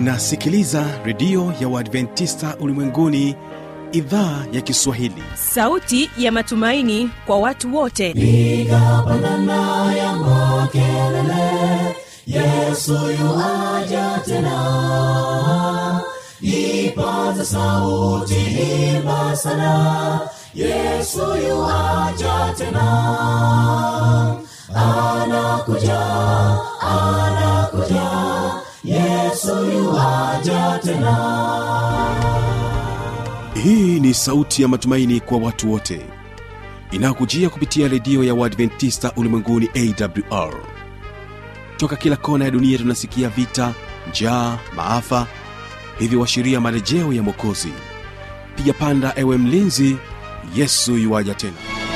unasikiliza redio ya uadventista ulimwenguni idhaa ya kiswahili sauti ya matumaini kwa watu wote piga pandana ya makelele yesu yuaja tena ipaza sauti himba sana yesu yuaja tena anakuja anakuja yesu yuaja tena hii ni sauti ya matumaini kwa watu wote inayokujia kupitia redio ya uadventista ulimwenguni awr toka kila kona ya dunia tunasikia vita njaa maafa hivyo washiria marejeo ya mwokozi piga panda ewe mlinzi yesu yuwaja tena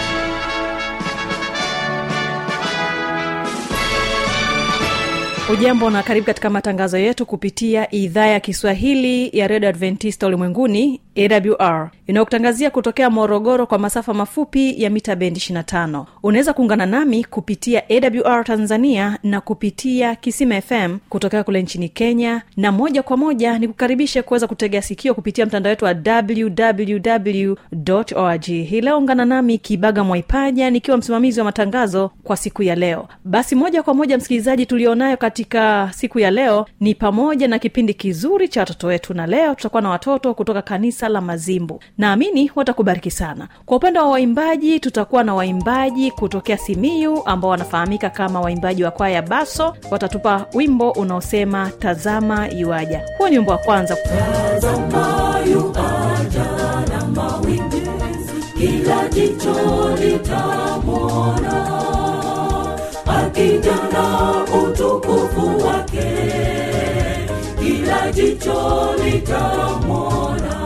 ujambo na karibu katika matangazo yetu kupitia idhaa ya kiswahili ya redio adventista ulimwenguni awr inayokutangazia kutokea morogoro kwa masafa mafupi ya mita bendi 25 unaweza kuungana nami kupitia awr tanzania na kupitia kisima fm kutokea kule nchini kenya na moja kwa moja ni kukaribishe kuweza kutegea sikio kupitia mtandao wetu wa www org hii leo ungana nami kibaga mwaipaja nikiwa msimamizi wa matangazo kwa siku ya leo basi moja kwa moja msikilizaji tulionayo katika siku ya leo ni pamoja na kipindi kizuri cha watoto wetu na leo tutakuwa na watoto kutoka kanisa la mazimbu naamini watakubariki sana kwa upande wa waimbaji tutakuwa na waimbaji kutokea simiu ambao wanafahamika kama waimbaji wa kwaya baso watatupa wimbo unaosema tazama yuaja huo ni wimbo wa kwanza tazama yuaja na mawimbi kila jicho litamwona akija na utukufu wake kila jicho litamwona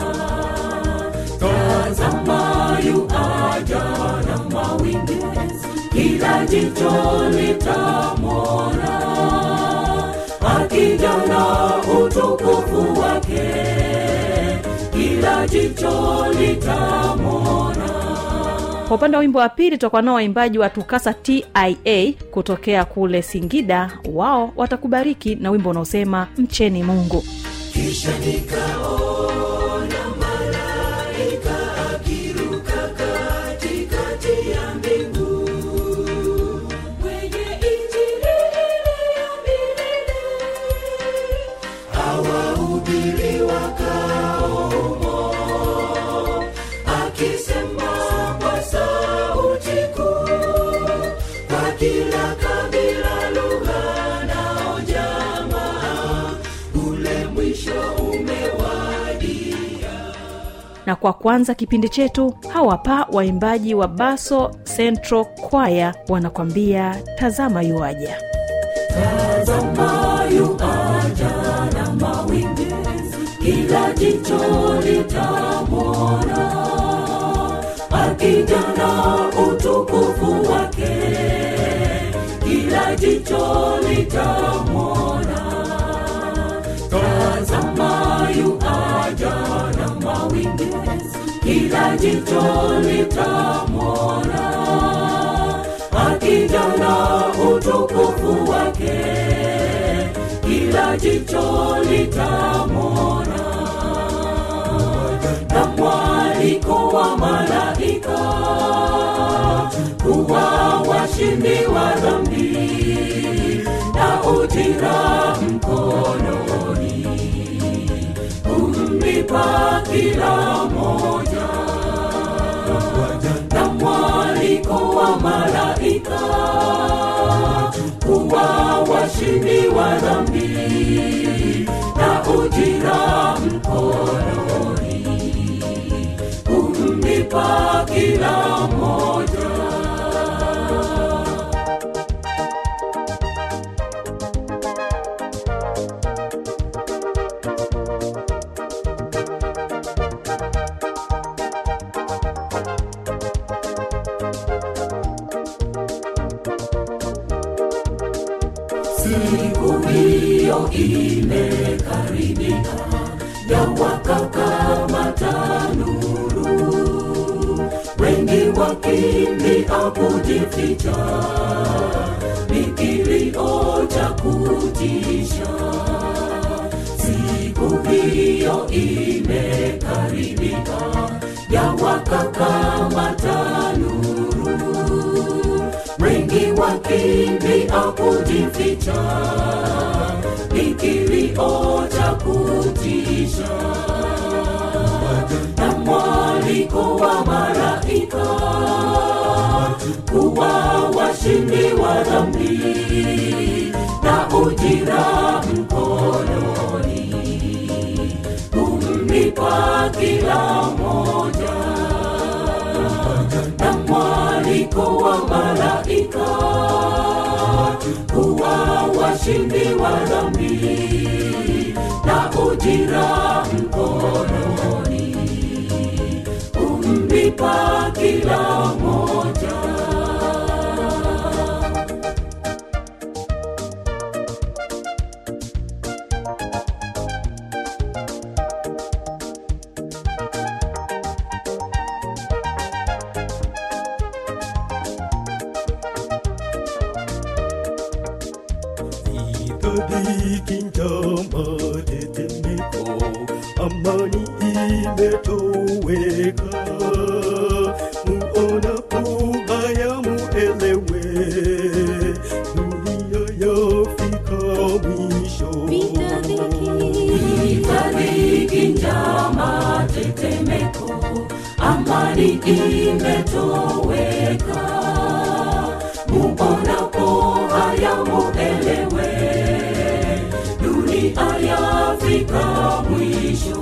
tazama yuaja na mawimbi kila jicho litamwona akija na utukufu wake kila jicho litamwona kwa upande wa wimbo wa pili tutakuwa nao waimbaji wa tukasa tia kutokea kule singida wao watakubariki na wimbo unaosema mcheni mungu kisha nikaona malaika akiruka katikati ya mbingu mwenye injili ya milele awahubiri wakaomo akisema kwa sauti kuu kwa kila kabila lugha nao jamaa ule mwisho umewadia na kwa kwanza kipindi chetu hawapa waimbaji wa baso central kwaya wanakwambia tazama yuaja tazama yuaja na mawimbi kila jicho litamwona akija na utukufu wake kila jicho litamwona tazama yuaja na mawimbi kila jicho litamwona akija na utukufu wake kila jicho litamwona na mwaliko wa malaika kuwa washindi wa dhambi na ujira mkononi kumlipa kila moja na mwaliko wa malaika kuwa washindi wa dhambi na ujira mkononi kumlipa kila moja siku hiyo imekaribia ya wakakamata nuru wengi wakimbia kujificha ni kilio cha kutisha hiyo imekaribika yawakakamata nuru wengi wakimbia kujificha ni kilio cha kutisha na mwaliko wa malaika kuwa washindi wa dhambi na ujira mkononi kumlipa kila moja na mwaliko wa malaika kuwa washindi wa dhambi na ujira mkononi kumlipa kila moja Itabiki njama tetemeko, amani imetoweka. Muonapo haya muelewe, dunia yafika mwisho. itariki njama tetemeko amani imetoweka muonapo haya muelewe dunia yafika mwisho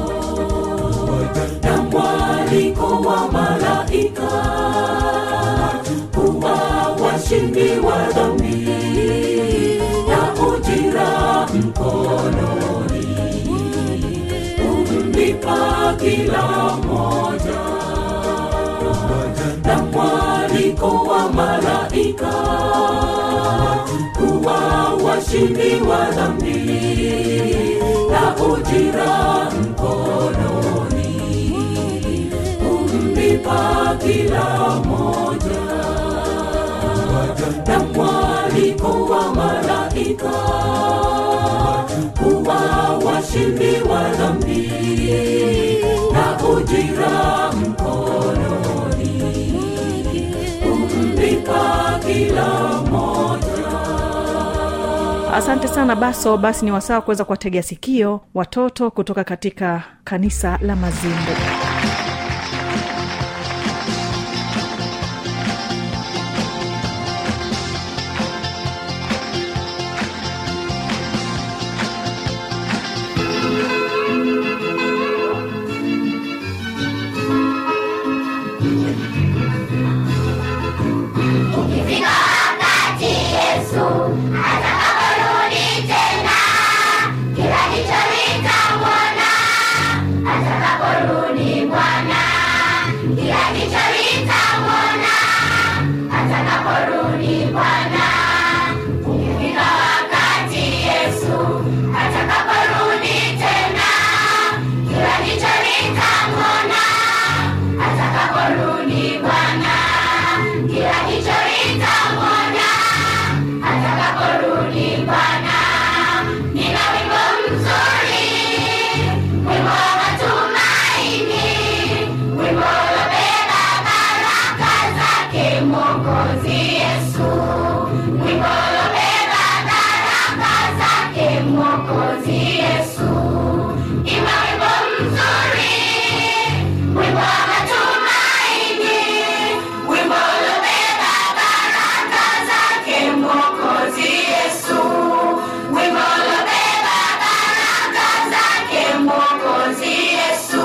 na mwaliko wa malaika kuwa washindi wa dhambi na ujira mkononi kumlipa kila moja na mwaliko wa malaika kuwa washindi wa dhambi na ujira mkononi kumlipa kila moja na mwaliko wa malaika kuwa washindi wa dhambi na ujira mkononi kumlipa kila moja asante sana baso basi ni wasaa kuweza kuwategea sikio watoto kutoka katika kanisa la mazimbu Ukifika wakati Yesu atakaporudi tena, kila jicho litamwona. Atakaporudi Bwana, kila jicho litamwona. Atakaporudi Bwana, ukifika wakati Yesu atakaporudi tena, kila jicho litamwona. Atakaporudi Bwana, kila jicho litamwona. Atakaporudi Bwana, nina wimbo mzuri, wimbo wa matumaini, wimbo uliobeba baraka zake Mwokozi Yesu, wimbo uliobeba baraka zake Mwokozi Yesu. Imba wimbo mzuri, wimbo wa matumaini, wimbo uliobeba baraka zake Mwokozi Yesu, wimbo uliobeba baraka zake Mwokozi Yesu.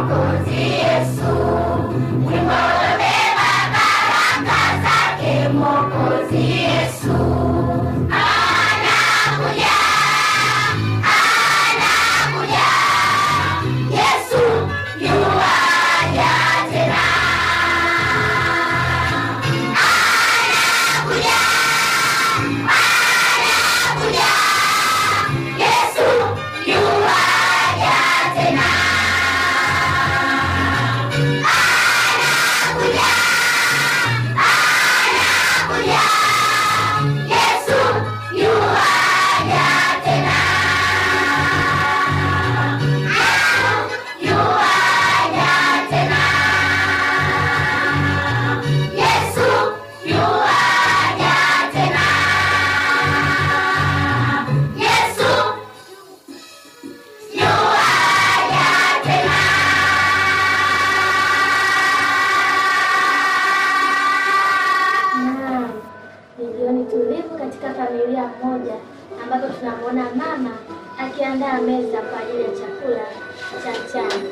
Mwokozi Yesu, wimbo uliobeba baraka zake. Mwokozi Yesu anakuja, anakuja. Yesu yuaja tena, anakuja, anakuja. Yesu yuaja tena, anakuja, anakuja. Yesu yuaja tena, yuaja tena. Yesu yuaja tena. Yesu yuaja tena. Naam, ni jioni tulivu katika familia moja ambapo tunamwona mama akiandaa meza kwa ajili ya chakula cha mchana.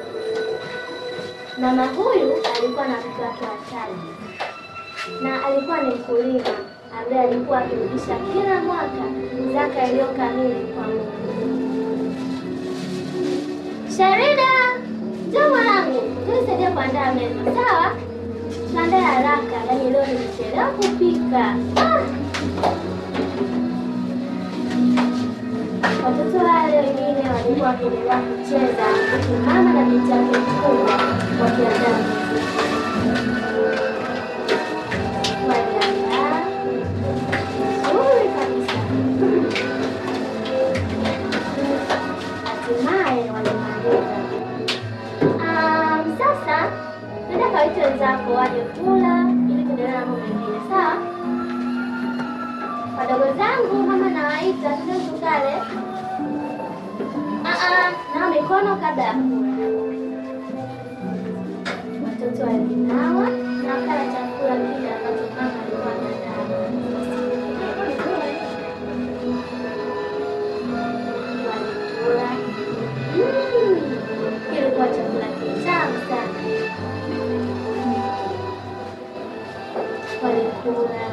Mama huyu alikuwa na watoto wake watatu na alikuwa ni mkulima ambaye alikuwa akirudisha kila mwaka zaka iliyo kamili kwa Mungu. Sharida, njoo mwanangu, tunisaidia kuandaa meza, sawa? Tuandae haraka, yaani leo nimechelewa kupika. Ah! Watoto wale wengine walikuwa wakiendelea kucheza huku mama na binti yake mkubwa wakiandaa muziki. Waliandaa vizuri kabisa, hatimaye walimaliza. Um, sasa nenda kawaite wenzako waje kula ili kuendelea na mambo mengine, sawa? Wadogo zangu mama nawaita, tuende tukale. Ah, ah, nawa mikono kabla ya kula. Watoto walinawa na wakala chakula kile ambacho mama alikuwa ameandaa. Walikula. Mm, kilikuwa chakula kitamu sana. Walikula,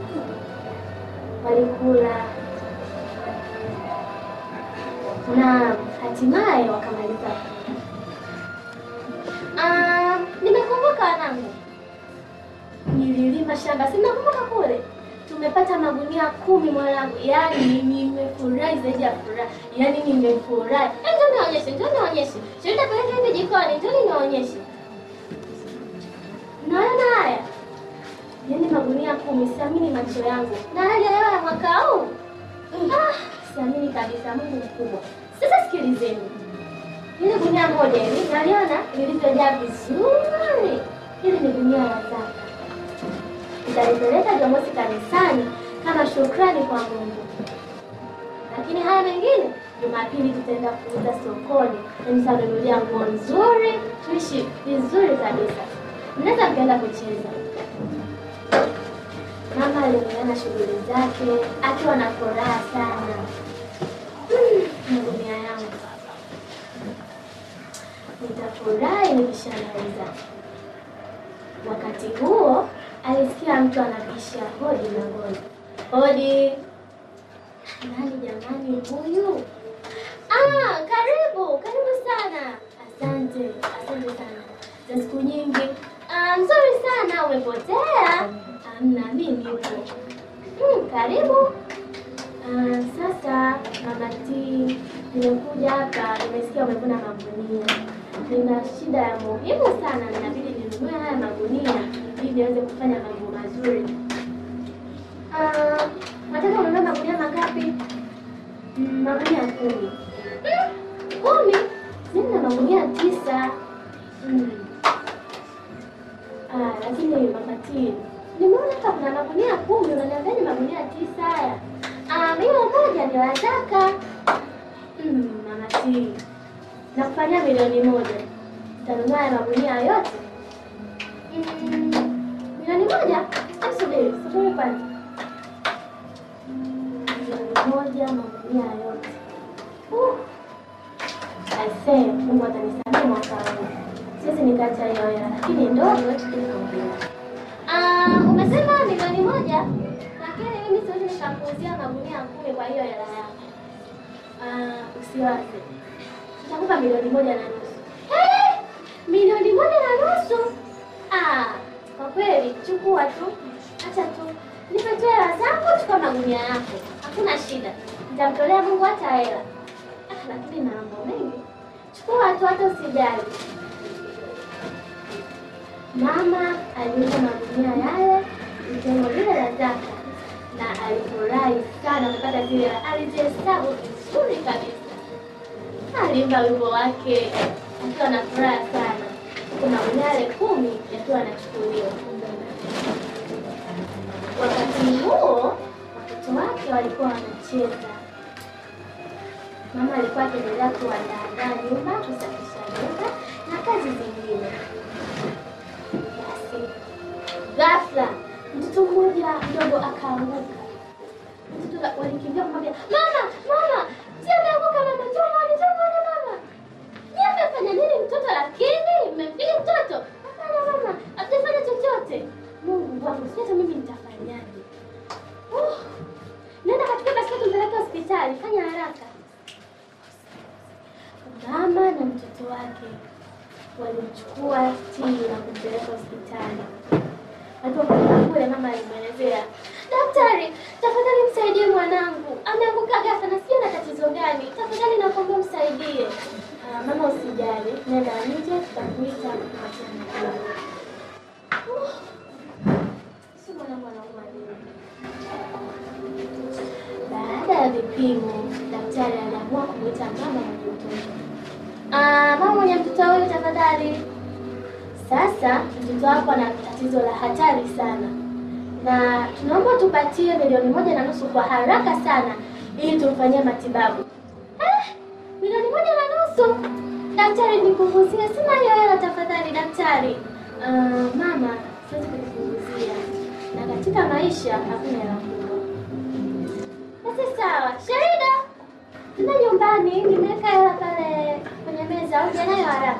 walikula na hatimaye wakamaliza. Ah, nimekumbuka wanangu, nililima shamba, si nakumbuka kule tumepata magunia kumi mwanangu, yaani nimefurahi zaidi ya furaha, yaani nimefurahi. Eh, njoo nionyeshe, njoo nionyeshe, shirika peleka hivi jikoni, njoo nionyeshe. Naona haya yaani magunia kumi, siamini macho yangu, na hali ya hewa ya mwaka huu ah, siamini kabisa. Mungu mkubwa. Sasa sikilizeni, ile gunia moja hivi naliona lilivyojaa vizuri. Hili ni gunia la zaka, nitalipeleka Jumamosi kanisani kama shukrani kwa Mungu, lakini haya mengine Jumapili tutaenda kuuza sokoni, na nitanunulia nguo nzuri, tuishi vizuri kabisa. Mnaweza mkaenda kucheza. Mama aliendelea na shughuli zake akiwa na furaha sana. Mm, Magunia yangu nitafurahi nikishamaliza. Wakati huo alisikia mtu anabisha hodi mlangoni. Hodi! Nani jamani huyu? Ah, karibu karibu sana. Asante, asante sana za siku nyingi. Ah, nzuri sana. Umepotea? Amna, mimi nipo. Hmm, karibu. Ah, sasa mama T, nimekuja hapa, nimesikia umevuna magunia. Nina shida ya muhimu sana, na inabidi ninunue haya magunia ili niweze kufanya mambo mazuri. Ah, nataka ununue magunia mangapi? Mm, magunia kumi. Mm, kumi? Mimi na magunia tisa. Mm. Ah, lakini mama T, nimeona hapa kuna magunia kumi, unaniambiaje magunia tisa haya? Ah, hiyo moja ni la zaka. Mm, mama T, nakufanyia milioni moja. Utanunua haya magunia yote? Mm, milioni moja? Hebu subiri, subiri kwanza. Milioni moja magunia yote. Uh, aisee, Mungu atanisamehe mwaka huu. siwezi nikaacha hiyo hela, lakini ndo niwetu kulikwambia. Ah, umesema milioni moja, lakini mimi siwezi nikakuuzia magunia kumi kwa hiyo hela yako. Ah, usiwaze, nitakupa milioni moja na nusu. Eh, milioni moja na nusu? Ah, kwa kweli chukua tu, acha tu nipe tu hela zangu, chukua magunia yako, hakuna shida, nitamtolea Mungu hata hela. Ah, lakini na mambo mengi, chukua tu, hata usijali. Mama aliuza magunia yale jengo lile la zaka, na alifurahi sana kupata zile hela. Alizihesabu vizuri kabisa, aliimba wimbo wake akiwa na furaha sana, huku magunia yale kumi yakiwa yanachukuliwa. Wakati huo watoto wake walikuwa wanacheza. Mama alikuwa akiendelea kuandaandaa nyumba, kusafisha nyumba na kazi zingine. Basi ghafla mtoto mmoja mdogo akaanguka. Mtoto walikimbia kumwambia mama, mama, si ameanguka mama, tumboni, tumboni mama. Ni amefanya nini mtoto? Lakini mmempiga mtoto? Hapana mama, hatujafanya chochote. Mungu wangu, sijui hata mimi nitafanyaje. Uh, nenda katika basi tumpeleke hospitali, fanya haraka. Mama na mtoto wake walimchukua Tini na kumpeleka hospitali. Alipofika kule, mama alimwelezea daktari, tafadhali msaidie mwanangu, ameanguka ghafla na sijui ana tatizo gani, tafadhali nakuomba msaidie. Ah, mama usijali, nenda nje, tutakuita kupatia matibabu. Uh, si mwanangu anaumwa nini? Baada ya vipimo, daktari aliamua kumwita mama mwenye mtoto. Ah, mama mwenye mtoto huyu tafadhali. Sasa mtoto wako ana tatizo la hatari sana, na tunaomba tupatie milioni moja na nusu kwa haraka sana ili tumfanyie matibabu. Eh, milioni moja na nusu? Daktari, nikuvuzie, sina hiyo hela tafadhali daktari. Ah, mama, siwezi kukupunguzia, na katika maisha hakuna hela kubwa. Basi sawa, Sherida, tuna nyumbani, nimeweka hela pale kwenye meza, uje nayo haraka.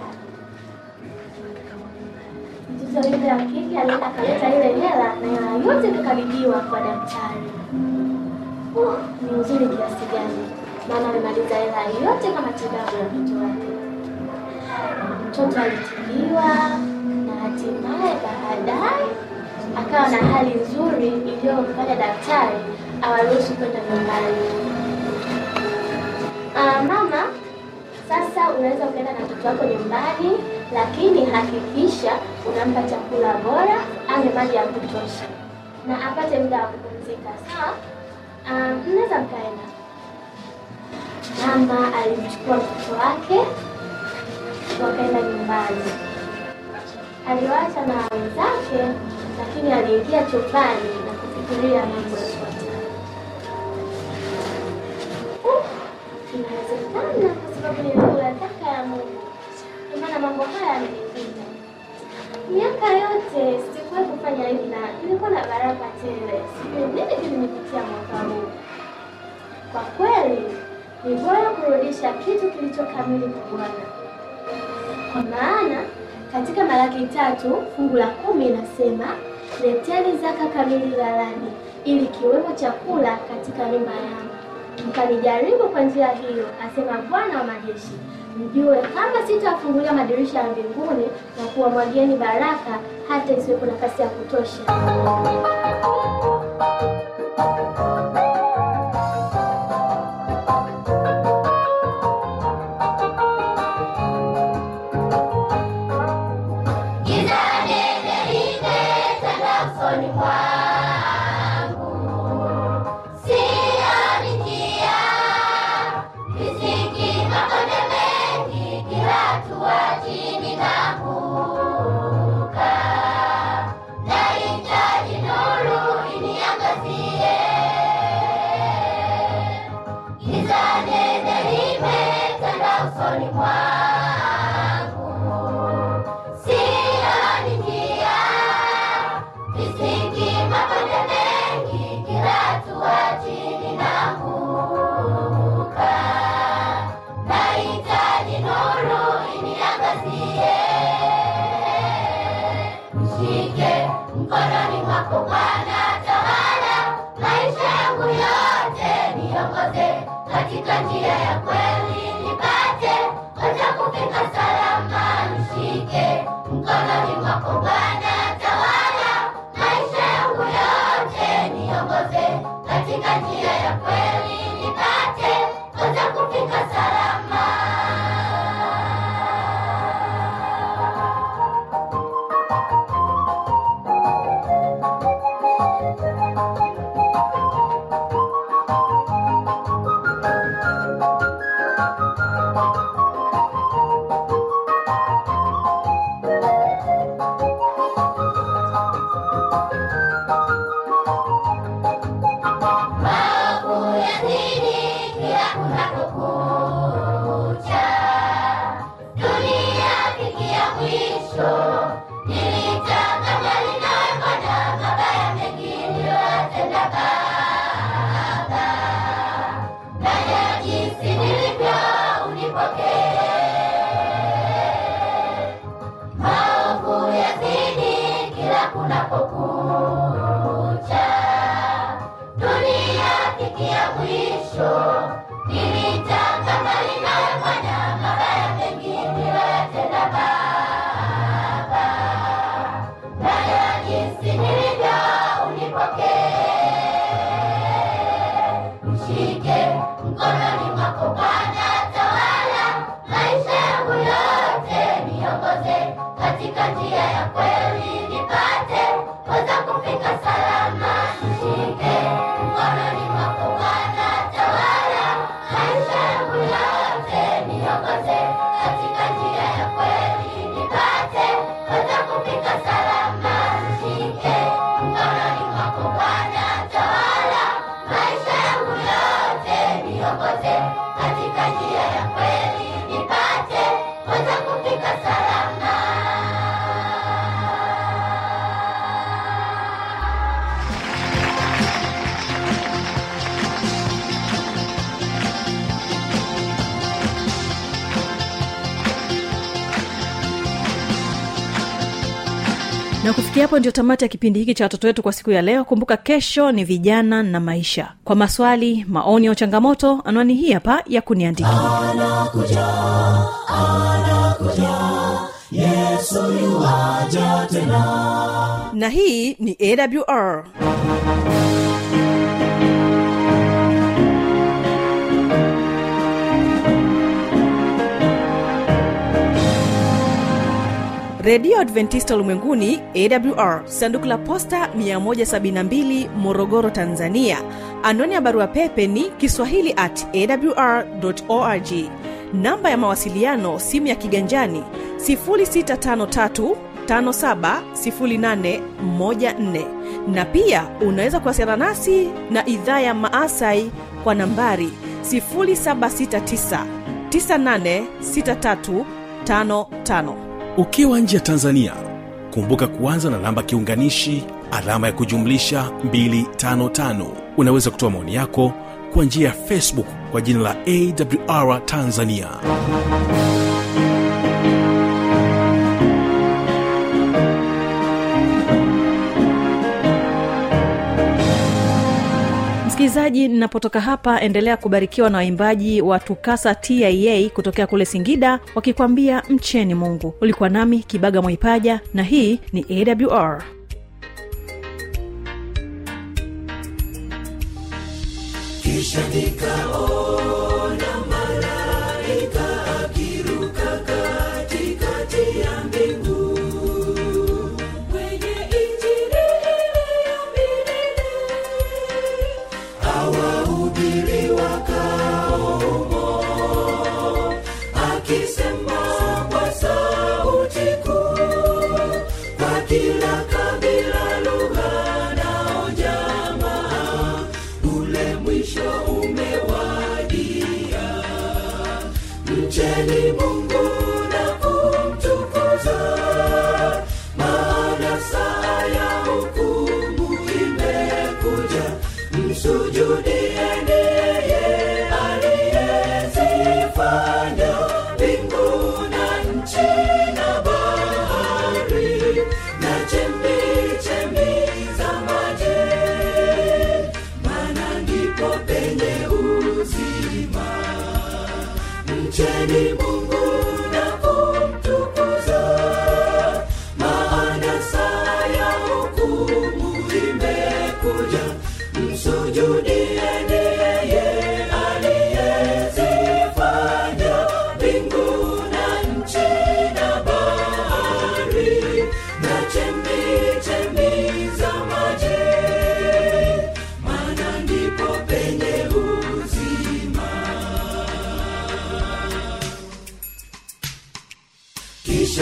Mtoto yule wa kike alienda akaleta ile hela na hela yote ikakabidhiwa kwa daktari. Uh, ni uzuri kiasi gani! Mama amemaliza hela yote kwa matibabu ya mtoto wake. Mtoto alitibiwa na hatimaye baadaye akawa na hali nzuri iliyomfanya daktari awaruhusu kwenda nyumbani. Ah, mama, sasa unaweza ukaenda na mtoto wako nyumbani, lakini hakikisha unampa chakula bora, anywe maji ya kutosha na apate muda wa kupumzika. Sawa? Ah, mnaweza mkaenda. Mama alimchukua mtoto wake wakaenda nyumbani. Aliwaacha na wenzake, lakini aliingia chumbani na kufikiria mambo yafuatayo. Uh, Inawezekana kwa sababu nilikula taka ya Mungu, ndio maana mambo haya yamenikuta. Miaka yote sikuwahi kufanya hivi na nilikuwa na baraka tele. Sijui nini kilinipitia mwaka huu. Kwa kweli ni bora kurudisha kitu kilicho kamili kwa Bwana, kwa maana katika Malaki tatu fungu la kumi inasema leteni zaka kamili ghalani, ili kiwemo chakula katika nyumba yangu, mkanijaribu kwa njia hiyo, asema Bwana wa majeshi, mjue kama sitawafungulia madirisha ya mbinguni na kuwamwagieni baraka hata isiwepo nafasi ya kutosha. Giza nene limetanda usoni mwangu, sioni njia, visiki mabonde mengi, kila hatua chini naanguka. Nahitaji nuru katika njia ya kweli nipate weza kufika salama nishike mkononi mwako bwana tawala maisha yangu yote niongoze katika njia ya kweli nipate weza kufika salama maovu yazidi kila kunapokucha dunia fikia mwisho nilitaka mbali nawe bwana mabaya mengi niliyoyatenda baba ndani ya jinsi nilivyo unipokee maovu yazidi kila kunapokucha dunia fikia mwisho nilitaka mbali nawe bwana mabaya mengi niliyoyatenda baba nayo jinsi nilivyo unipokee mshike mkononi mwako bwana tawala maisha yangu yote niongoze katika njia ya kweli nipate weza kufika salama nishike mkononi mwako bwana tawala maisha yangu yote niongoze katika njia ya kweli nipate weza kufika salama nishike mkononi mwako bwana tawala maisha yangu yote niongoze katika njia ya kweli nipate weza kufika salama na kufikia hapo ndio tamati ya kipindi hiki cha watoto wetu kwa siku ya leo kumbuka kesho ni vijana na maisha kwa maswali maoni au changamoto anwani hii hapa ya kuniandikia na hii ni awr redio adventista ulimwenguni awr sanduku la posta 172 morogoro tanzania anwani ya barua pepe ni kiswahili at awr org namba ya mawasiliano simu ya kiganjani 653 570814 na pia unaweza kuwasiliana nasi na idhaa ya maasai kwa nambari 769 986355 ukiwa nje ya tanzania kumbuka kuanza na namba kiunganishi alama ya kujumlisha 255 unaweza kutoa maoni yako kwa njia ya facebook kwa jina la awr tanzania msikilizaji ninapotoka hapa endelea kubarikiwa na waimbaji wa tukasa tia kutokea kule singida wakikwambia mcheni mungu ulikuwa nami kibaga mwaipaja na hii ni awr kisha nikaona malaika akiruka katikati ya mbingu mwenye injili ya milele awahubiri wakao humo akisema kwa sauti kuu kwa kila kabila lugha nao jamaa ule mwisho umewadia mcheni mungu na kumtukuza maana saa ya hukumu imekuja msujudieni yeye aliyezifanya mbingu na nchi na bahari na chembe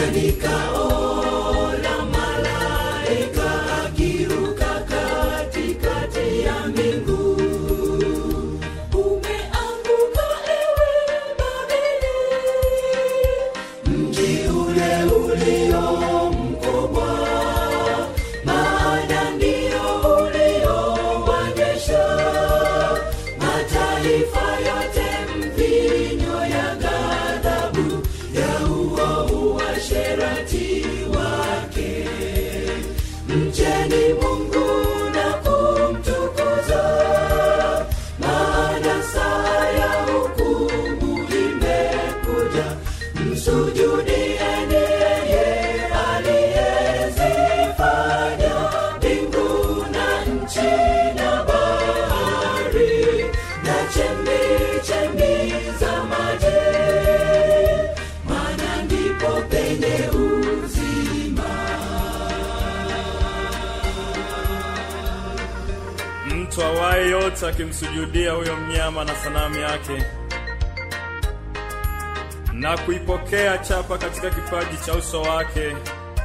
Umeanguka ewe Babeli, mji ule ulio mkubwa, maana ndio ulioonyesha mataifa yote mvinyo ya ghadhabu ya huo uasherati wake. Mcheni Mungu na kumtukuza, maana saa ya hukumu imekuja. Msujudieni yeye aliyezifanya mbingu na nchi na bahari na chembe-chembe za maji, maana ndipo penye uzima. mtu awaye yote akimsujudia huyo mnyama na sanamu yake na kuipokea chapa katika kipaji cha uso wake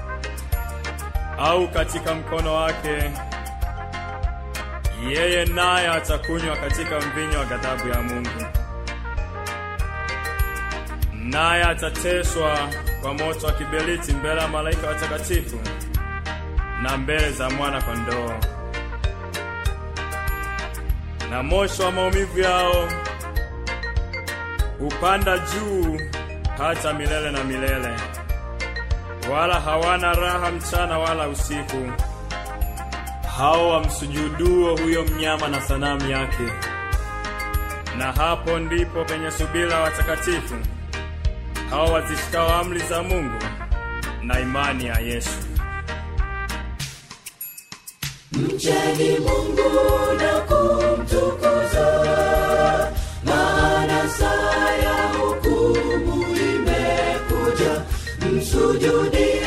au katika mkono wake, yeye naye atakunywa katika mvinyo wa ghadhabu ya Mungu, naye atateswa kwa moto wa kiberiti mbele ya malaika watakatifu na mbele za mwana kondoo na moshi wa maumivu yao hupanda juu hata milele na milele, wala hawana raha mchana wala usiku, hao wamsujuduo huyo mnyama na sanamu yake. Na hapo ndipo penye subira watakatifu hao wazishikao amri za Mungu na imani ya Yesu. Mcheni Mungu na kumtukuza, maana saa ya hukumu imekuja. Msujudie